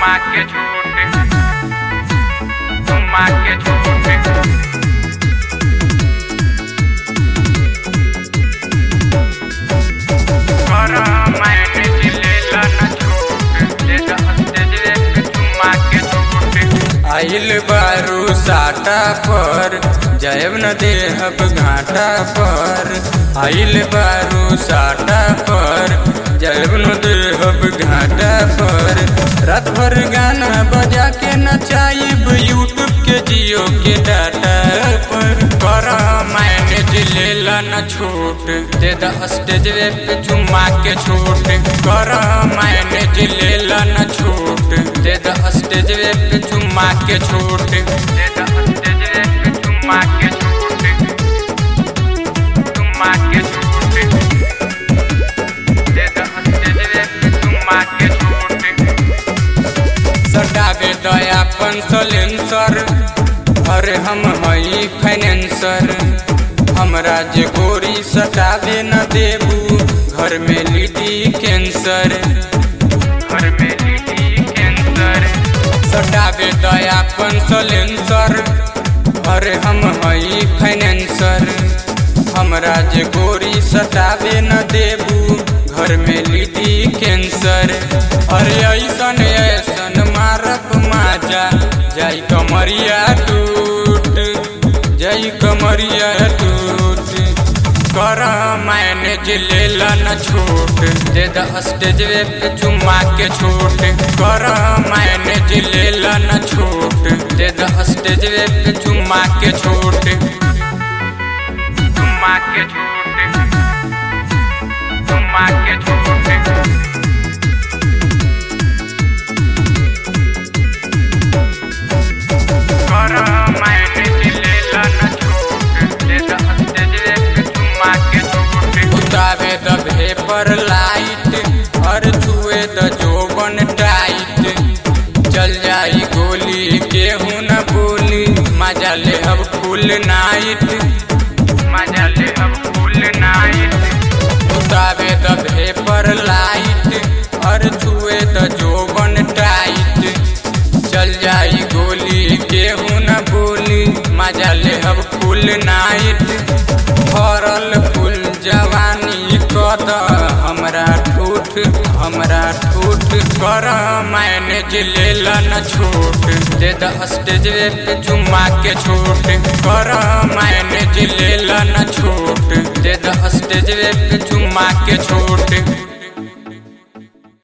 चुम्मा के झूठे चुम्मा के झूठे कर मैंने जिलेला न छूट दे दे दे चुम्मा के झूठे आइल बारू साटा पर जयब न देहब घाटा पर आइल बारू साटा पर जयब न देहब घाटा पर रात भर गाना बजा के नचाइब यूट्यूब के जियो के डाटा पर कर मैनेज लेला न छूट दे द स्टेज पे चुम्मा के छूट कर मैनेज लेला न छूट दे द स्टेज पे चुम्मा के छूट दे दे दे चुम्मा के झूठे चुम्मा के झूठे दे दे दे चुम्मा के झूठे सटावे दयापन सलेंसर अरे हम हई फाइनेंसर हमरा जे गोरी सटावे न देबू घर में लीडी कैंसर घर में लीडी कैंसर सटावे दयापन सलेंसर अरे हम हई फाइनेंसर हमरा जे गोरी सटावे न देबू घर में लीडी कैंसर अरे ऐसन ऐसन मारब माजा जाई कमरिया टूट जाई कमरिया टूट कर मैनेज लेला न छूट दे द स्टेज पे चुम्मा के छूट कर मैनेज लेला न छूट दे द स्टेज पे चुम्मा के छूट चुम्मा के झूठे चुम्मा के झूठे कर मैंने जिलेला न छूट दे दे दे चुम्मा के झूठे उतावे द भेपर लाइट और छुए द जोबन टाइट चल जाई गोली केहू न बोली मजा ले अब फुल नाइट मजा ले अब फुल नाइट उतावे द भेपर लाइट और छुए द जोबन टाइट चल जाई गोली केहू न बोली मजा ले अब फुल नाइट भरल फुल जवानी कद हमरा ठूठ हमरा ठूठ कर मैनेज लेला न छूट दे द स्टेज पे चुम्मा के छूट कर मैनेज लेला न छूट दे द स्टेज पे चुम्मा के छूट